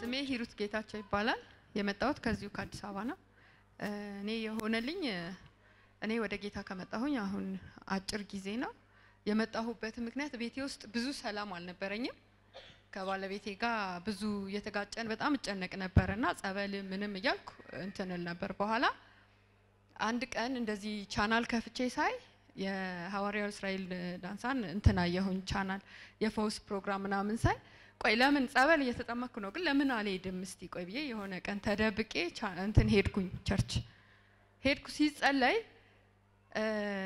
ስሜ ሂሩት ጌታቸው ይባላል። የመጣሁት ከዚሁ ከአዲስ አበባ ነው። እ፣ እኔ የሆነልኝ እ፣ እኔ ወደ ጌታ ከመጣሁኝ አሁን አጭር ጊዜ ነው። የመጣሁበት ምክንያት ቤቴ ውስጥ ብዙ ሰላም አልነበረኝም። ከባለቤቴ ጋር ብዙ እየተጋጨን በጣም እጨነቅ ነበር እና ጸበል ምንም እያልኩ እንትንል ነበር። በኋላ አንድ ቀን እንደዚህ ቻናል ከፍቼ ሳይ የሐዋርያው እስራኤል ዳንሳን እንትን አየሁኝ ቻናል የፈውስ ፕሮግራም ምናምን ሳይ ቆይ ለምን ጸበል እየተጠመኩ ነው፣ ግን ለምን አልሄድም እስቲ ቆይ ብዬ የሆነ ቀን ተደብቄ ቻ- እንትን ሄድኩኝ ቸርች ሄድኩ ሲጸለይ እ፣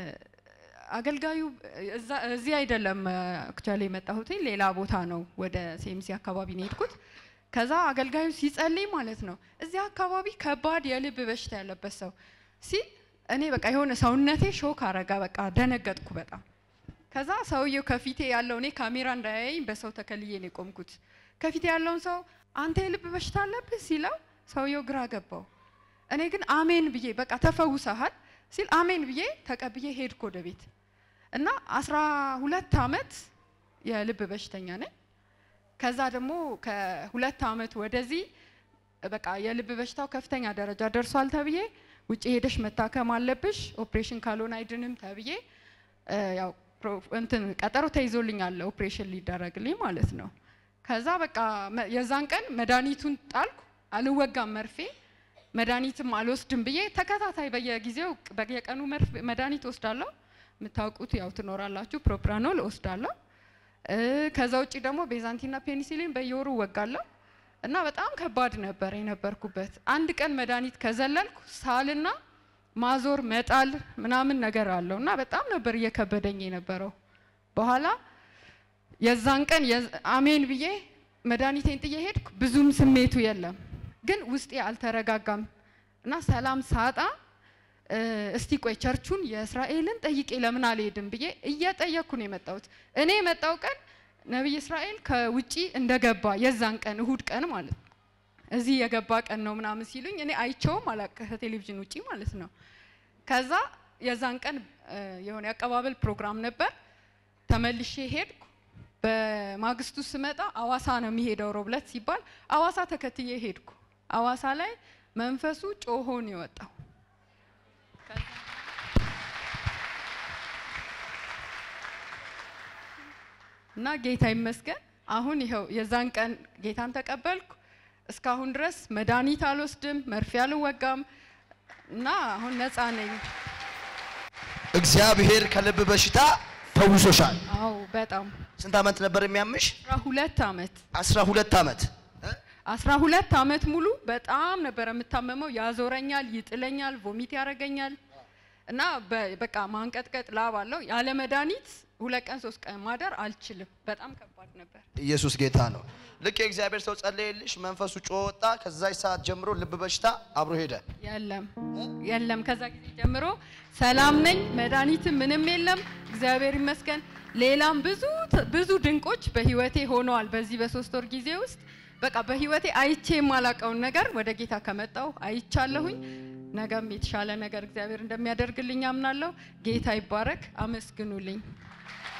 አገልጋዩ እዛ- እዚህ አይደለም አክቹዋሊ የመጣሁት ሌላ ቦታ ነው። ወደ ሴምሲ አካባቢ ነው የሄድኩት። ከዛ አገልጋዩ ሲጸልይ ማለት ነው እዚህ አካባቢ ከባድ የልብ በሽታ ያለበት ሰው ሲል እኔ በቃ የሆነ ሰውነቴ ሾክ አረጋ፣ በቃ ደነገጥኩ በጣም። ከዛ ሰውየው ከፊቴ ያለው እኔ ካሜራ እንዳያየኝ በሰው ተከልዬ ነው የቆምኩት። ከፊቴ ያለውን ሰው አንተ የልብ በሽታ አለብህ ሲለው ሰውየው ግራ ገባው። እኔ ግን አሜን ብዬ በቃ ተፈውሰሃል ሲል አሜን ብዬ ተቀብዬ ሄድኩ ወደ ቤት እና አስራ ሁለት አመት የልብ በሽተኛ ነኝ። ከዛ ደግሞ ከሁለት አመት ወደዚህ በቃ የልብ በሽታው ከፍተኛ ደረጃ ደርሷል ተብዬ ውጭ ሄደሽ መታከም አለብሽ፣ ኦፕሬሽን ካልሆነ አይድንም ተብዬ እ፣ ያው ፕሮ- እንትን ቀጠሮ ተይዞልኛል ኦፕሬሽን ሊደረግልኝ ማለት ነው። ከዛ በቃ መ- የዛን ቀን መድኃኒቱን ጣልኩ። አልወጋም መርፌ መድኃኒትም አልወስድም ብዬ ተከታታይ በየጊዜው በየቀኑ መርፌ መድኃኒት ወስዳለሁ። የምታውቁት ያው ትኖራላችሁ። ፕሮፕራኖል ወስዳለሁ። እ፣ ከዛ ውጭ ደግሞ ቤዛንቲና ፔኒሲሊን በየወሩ ወጋለሁ እና በጣም ከባድ ነበር የነበርኩበት። አንድ ቀን መድኃኒት ከዘለልኩ ሳልና ማዞር መጣል ምናምን ነገር አለው እና በጣም ነበር እየከበደኝ የነበረው። በኋላ የዛን ቀን የዝ- አሜን ብዬ መድኃኒቴን ጥዬ ሄድኩ። ብዙም ስሜቱ የለም፣ ግን ውስጤ አልተረጋጋም እና ሰላም ሳጣ እ፣ እስቲ ቆይ ቸርቹን የእስራኤልን ጠይቄ ለምን አልሄድም ብዬ እየጠየቅኩ ነው የመጣሁት። እኔ የመጣው ቀን ነቢይ እስራኤል ከውጪ እንደገባ የዛን ቀን እሁድ ቀን ማለት ነው እዚህ የገባ ቀን ነው ምናምን ሲሉኝ እኔ አይቸውም አላቀ ከቴሌቪዥን ውጪ ማለት ነው። ከዛ የዛን ቀን እ፣ የሆነ የአቀባበል ፕሮግራም ነበር። ተመልሼ ሄድኩ። በማግስቱ ስመጣ አዋሳ ነው የሚሄደው ሮብለት ሲባል አዋሳ ተከትዬ ሄድኩ። አዋሳ ላይ መንፈሱ ጮሆን የወጣው እና ጌታ ይመስገን አሁን ይኸው የዛን ቀን ጌታን ተቀበልኩ። እስካሁን ድረስ መድኃኒት አልወስድም፣ መርፌ አልወጋም እና አሁን ነፃ ነኝ። እግዚአብሔር ከልብ በሽታ ፈውሶሻል። አዎ በጣም ስንት ዓመት ነበር የሚያምሽ? አስራ ሁለት አመት አስራ ሁለት ዓመት እ? አስራ ሁለት አመት ሙሉ በጣም ነበር የምታመመው። ያዞረኛል፣ ይጥለኛል፣ ቮሚት ያደርገኛል እና በ- በቃ ማንቀጥቀጥ ላብ አለው። ያለ መድኃኒት ሁለት ቀን ሶስት ቀን ማደር አልችልም። በጣም ከባድ ነበር። ኢየሱስ ጌታ ነው። ልክ የእግዚአብሔር ሰው ጸለየልሽ፣ መንፈሱ ጮኸ ወጣ። ከዛች ሰዓት ጀምሮ ልብ በሽታ አብሮ ሄደ። የለም የለም። ከዛ ጊዜ ጀምሮ ሰላም ነኝ። መድኃኒትም ምንም የለም። እግዚአብሔር ይመስገን። ሌላም ብዙ ት- ብዙ ድንቆች በህይወቴ ሆነዋል። በዚህ በሶስት ወር ጊዜ ውስጥ በቃ በህይወቴ አይቼ የማላቀውን ነገር ወደ ጌታ ከመጣሁ አይቻለሁኝ። ነገም የተሻለ ነገር እግዚአብሔር እንደሚያደርግልኝ አምናለሁ። ጌታ ይባረክ። አመስግኑልኝ።